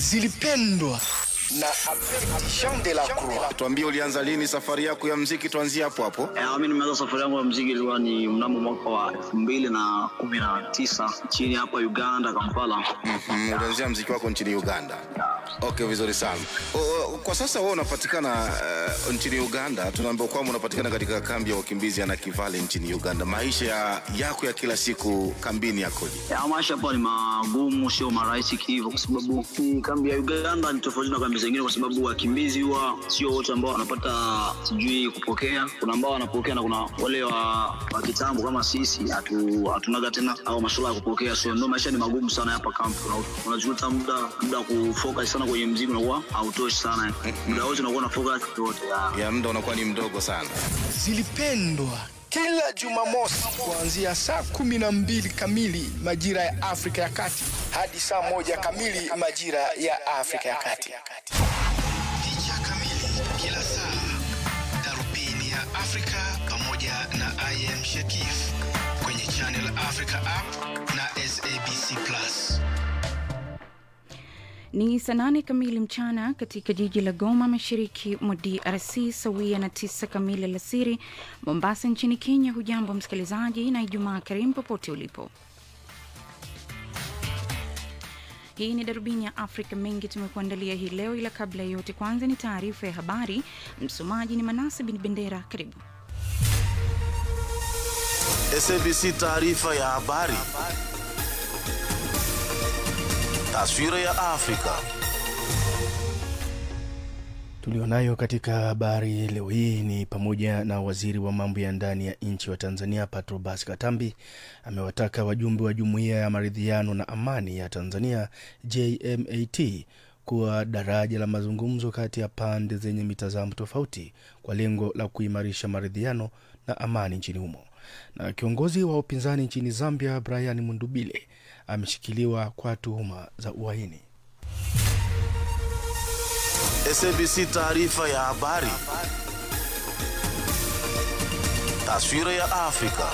zilipendwa na Jean de la Croix. Tuambie, ulianza lini safari yako ya mziki? Tuanzie hapo hapo. Eh, mi nimeanza safari yangu ya mziki ilikuwa ni mnamo mwaka wa elfu mbili na kumi na tisa nchini hapa Uganda, Kampala. Mhm, ulianzia mziki wako nchini Uganda. Okay, vizuri sana. O, o, kwa sasa wewe unapatikana uh, nchini Uganda. Tunaambiwa kwamba unapatikana katika kambi ya wakimbizi ya Nakivale nchini Uganda. Maisha ya, yako ya kila siku kambini yakoje? Ya, maisha hapa ni magumu, sio marahisi hivyo, kwa sababu hii kambi ya Uganda ni tofauti na kambi zingine, kwa sababu wakimbizi huwa sio wote ambao wanapata sijui kupokea. Kuna ambao wanapokea na kuna wale wa, wa kitambo kama sisi hatu, hatunaga tena au masuala ya kupokea, so ndio maisha ni magumu sana hapa kambi. Una- Unajuta muda muda wa kufocus sana kwenye mziki unakuwa hautoshi sana, muda wote unakuwa na focus yote ya Ya muda unakuwa ni mdogo sana. Zilipendwa kila Jumamosi kuanzia saa kumi na mbili kamili majira ya Afrika ya Kati hadi saa moja kamili majira ya Afrika ya Kati. Picha kamili kila saa, darubini ya Afrika pamoja na IM Shakif kwenye Channel Africa app na SABC Plus. Ni saa nane kamili mchana katika jiji la Goma, mashariki mwa DRC, sawia na tisa kamili alasiri Mombasa nchini Kenya. Hujambo msikilizaji, na Ijumaa karimu popote ulipo. Hii ni darubini ya Afrika. Mengi tumekuandalia hii leo, ila kabla ya yote, kwanza ni taarifa ya habari. Msomaji ni Manase Bin Bendera. Karibu. SABC taarifa ya habari. Taswira ya Afrika. Tulionayo katika habari leo hii ni pamoja na waziri wa mambo ya ndani ya nchi wa Tanzania Patrobas Katambi amewataka wajumbe wa jumuiya ya maridhiano na amani ya Tanzania JMAT kuwa daraja la mazungumzo kati ya pande zenye mitazamo tofauti kwa lengo la kuimarisha maridhiano na amani nchini humo. Na kiongozi wa upinzani nchini Zambia Brian Mundubile ameshikiliwa kwa tuhuma za uhaini. SABC taarifa ya habari. Taswira ya Afrika.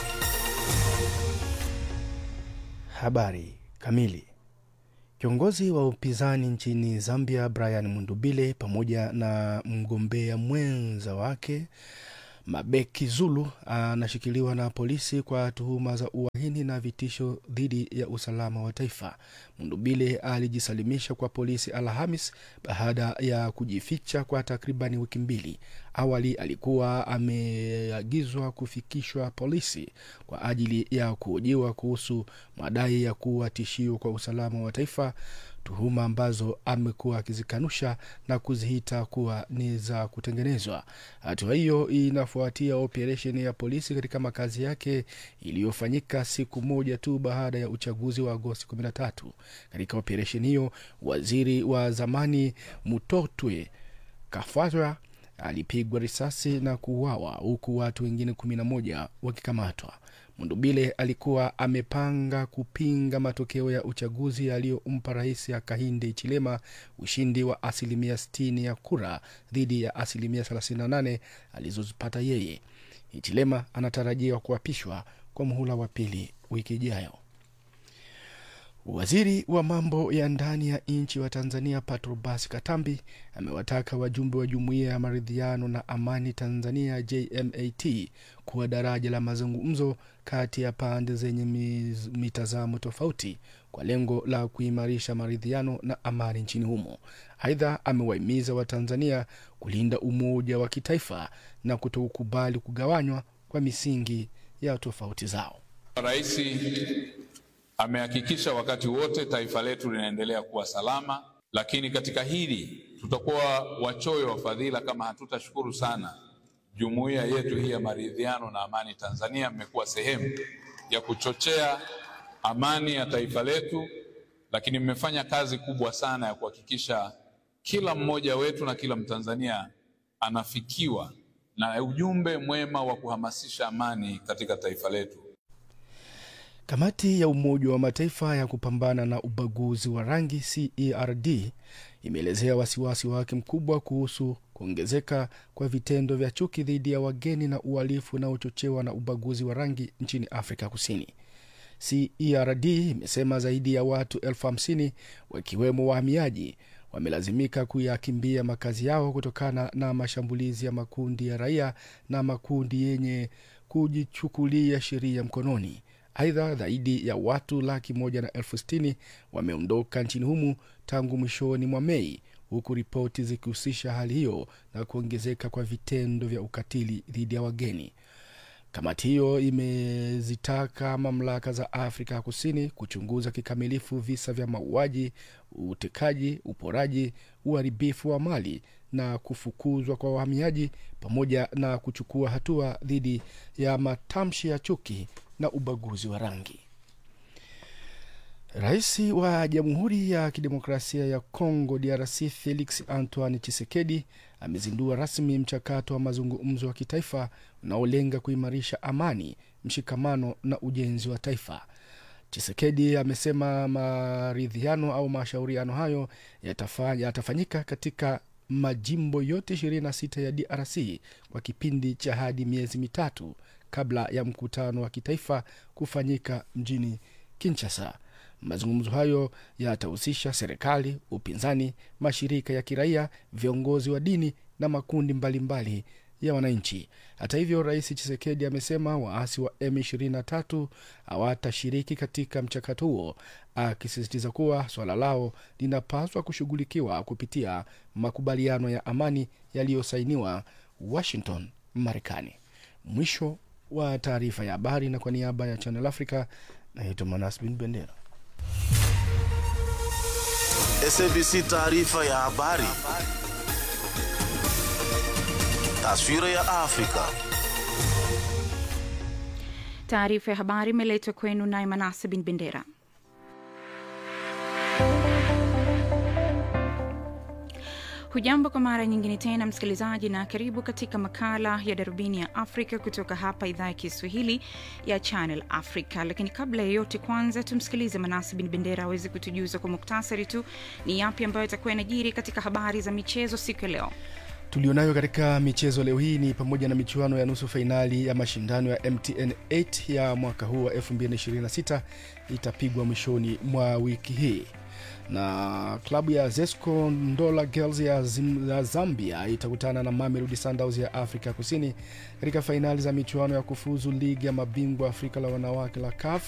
Habari kamili. Kiongozi wa upinzani nchini Zambia Brian Mundubile pamoja na mgombea mwenza wake Mabeki Zulu anashikiliwa na polisi kwa tuhuma za uhaini na vitisho dhidi ya usalama wa taifa. Mundubile alijisalimisha kwa polisi Alhamis baada ya kujificha kwa takribani wiki mbili. Awali alikuwa ameagizwa kufikishwa polisi kwa ajili ya kuhojiwa kuhusu madai ya kuwa tishio kwa usalama wa taifa, tuhuma ambazo amekuwa akizikanusha na kuziita kuwa ni za kutengenezwa. Hatua hiyo inafuatia operesheni ya polisi katika makazi yake iliyofanyika siku moja tu baada ya uchaguzi wa Agosti 13. Katika operesheni hiyo, waziri wa zamani Mutotwe Kafatwa alipigwa risasi na kuuawa huku watu wengine kumi na moja wakikamatwa. Mundubile alikuwa amepanga kupinga matokeo ya uchaguzi yaliyompa rais Hakainde Hichilema ushindi wa asilimia 60 ya kura dhidi ya asilimia 38 alizozipata yeye. Hichilema anatarajiwa kuapishwa kwa muhula wa pili wiki ijayo. Waziri wa mambo ya ndani ya nchi wa Tanzania Patrobas Katambi amewataka wajumbe wa jumuiya ya maridhiano na amani Tanzania JMAT kuwa daraja la mazungumzo kati ya pande zenye miz- mitazamo tofauti kwa lengo la kuimarisha maridhiano na amani nchini humo. Aidha, amewahimiza Watanzania kulinda umoja wa kitaifa na kutokubali kugawanywa kwa misingi ya tofauti zao. Rais amehakikisha wakati wote taifa letu linaendelea kuwa salama, lakini katika hili tutakuwa wachoyo wa fadhila kama hatutashukuru sana jumuiya yetu hii ya maridhiano na amani Tanzania. Mmekuwa sehemu ya kuchochea amani ya taifa letu, lakini mmefanya kazi kubwa sana ya kuhakikisha kila mmoja wetu na kila Mtanzania anafikiwa na ujumbe mwema wa kuhamasisha amani katika taifa letu. Kamati ya Umoja wa Mataifa ya kupambana na ubaguzi wa rangi CERD imeelezea wasiwasi wake mkubwa kuhusu kuongezeka kwa vitendo vya chuki dhidi ya wageni na uhalifu unaochochewa na ubaguzi wa rangi nchini Afrika Kusini. CERD imesema zaidi ya watu elfu hamsini wakiwemo wahamiaji wamelazimika kuyakimbia makazi yao kutokana na mashambulizi ya makundi ya raia na makundi yenye kujichukulia sheria mkononi. Aidha, zaidi ya watu laki moja na elfu sitini wameondoka nchini humu tangu mwishoni mwa Mei, huku ripoti zikihusisha hali hiyo na kuongezeka kwa vitendo vya ukatili dhidi ya wageni. Kamati hiyo imezitaka mamlaka za Afrika ya Kusini kuchunguza kikamilifu visa vya mauaji, utekaji, uporaji, uharibifu wa mali na kufukuzwa kwa wahamiaji pamoja na kuchukua hatua dhidi ya matamshi ya chuki na ubaguzi wa rangi. Rais wa Jamhuri ya Kidemokrasia ya Kongo DRC Felix Antoine Tshisekedi amezindua rasmi mchakato wa mazungumzo wa kitaifa unaolenga kuimarisha amani, mshikamano na ujenzi wa taifa. Chisekedi amesema maridhiano au mashauriano hayo yatafanya, yatafanyika katika majimbo yote 26 ya DRC kwa kipindi cha hadi miezi mitatu kabla ya mkutano wa kitaifa kufanyika mjini Kinshasa. Mazungumzo hayo yatahusisha serikali, upinzani, mashirika ya kiraia, viongozi wa dini na makundi mbalimbali mbali ya wananchi. Hata hivyo, Rais Chisekedi amesema waasi wa M23 hawatashiriki katika mchakato huo, akisisitiza kuwa swala lao linapaswa kushughulikiwa kupitia makubaliano ya amani yaliyosainiwa Washington, Marekani. Mwisho wa taarifa ya habari, na kwa niaba ya Channel Africa naitwa Manas Bin Bendera. SABC taarifa ya habari. Taswira ya Afrika. Taarifa ya habari imeletwa kwenu naye Manase Bin Bendera. Hujambo kwa mara nyingine tena msikilizaji, na karibu katika makala ya darubini ya Afrika kutoka hapa idhaa ya Kiswahili ya Channel Africa. Lakini kabla ya yote, kwanza tumsikilize Manasi Bin Bendera aweze kutujuza kwa muktasari tu ni yapi ambayo itakuwa yanajiri katika habari za michezo siku ya leo. tulionayo katika michezo leo hii ni pamoja na michuano ya nusu fainali ya mashindano ya mtn 8 ya mwaka huu wa 2026 itapigwa mwishoni mwa wiki hii na klabu ya zesco ndola girls ya, Zim, ya zambia itakutana na mamelodi sundowns ya afrika kusini katika fainali za michuano ya kufuzu ligi ya mabingwa afrika la wanawake la caf